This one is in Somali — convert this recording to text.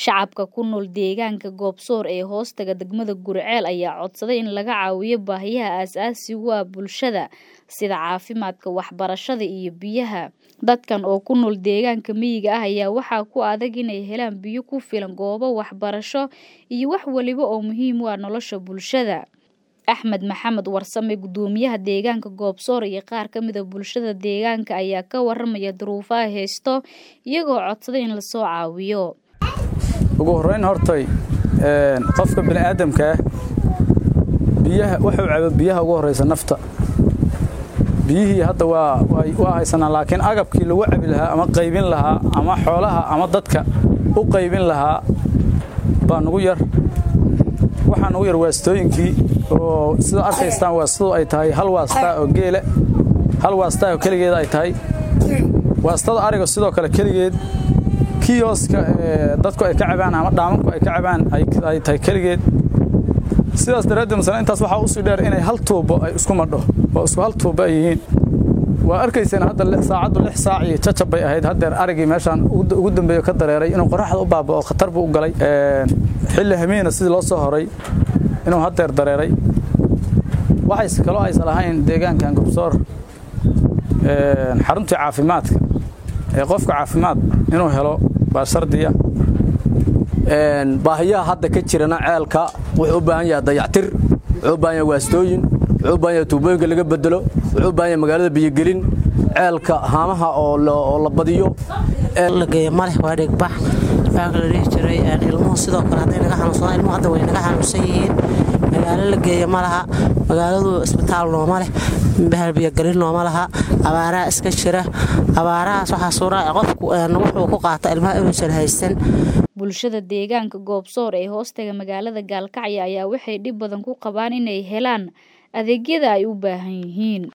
Shacabka ku nool deegaanka Goobsoor ee hoostaga degmada Guriceel ayaa codsaday in laga caawiyo baahiyaha aasaasiga u ah bulshada sida caafimaadka, waxbarashada iyo biyaha. Dadkan oo ku nool deegaanka miyiga ah ayaa waxaa ku adag inay helaan biyo ku filan, goobo waxbarasho iyo wax waliba oo muhiim u ah nolosha bulshada. Axmed Maxamed Warsame, Gudoomiyaha Deegaanka Goobsoor iyo qaar ka mid ah bulshada deegaanka ayaa ka warramaya duruufaha haysta iyagoo codsaday in la soo caawiyo. ugu horreyn hortay qofka bini'aadamka ah biyaha wuxuu cabo biyaha ugu horreysa nafta biyihii hadda waa waa haysanaa laakiin agabkii lagu cabi lahaa ama qaybin lahaa ama xoolaha ama dadka u qaybin lahaa baa nugu yar waxaa nugu yar waastooyinkii oo sida arkaystaan waa siduu ay tahay hal waastaa oo geele hal waastaa oo keligeeda ay tahay waastada ariga sidoo kale keligeed kiyoska dadku ay ka cabaan ama dhaamanku ay ka cabaan ay tahay keligeed sidaas daraaddeed masala intaas waxaa usii dheer inay hal tuubo ay isku madho oo isku hal tuubo ay yihiin waa arkayseen hadda saacaddu lix saac iyo jajab bay ahayd haddeer arigii meeshaan ugu dambeeyo ka dareeray inuu qoraxda u baaba'o khatar buu u galay xilli hamiina sidii loo soo horay inuu haddeer dareeray waxays kaloo aysan lahayn deegaankan gobsoor xaruntii caafimaadka ee qofka caafimaad inuu helo baa shardiya baahiyaha hadda ka jirana ceelka wuxuu u baahan yahay dayactir wuxuu u baahan yahay waastooyin wuxuu u baahan yahay tuubooyinka laga bedelo wuxuu u baahan yahay magaalada biyogelin ceelka haamaha oo la badiyo la geeyo maleh waa dhigbax waxaa kala dhihi jiray ilmuhu sidoo kale hadday naga xanuunsadaan ilmuhu hadda way naga xanuunsan yihiin magaalo la geeyo ma laha magaaladu isbitaal nooma leh bahalbiyogelin nooma laha abaaraha iska jira abaarahaas waxaa suura qofku wuxuu ku qaata ilmaha inuusan haysan bulshada deegaanka goobsoor ee hoostaga magaalada gaalkacyo ayaa waxay dhib badan ku qabaan inay helaan adeegyada ay u baahan yihiin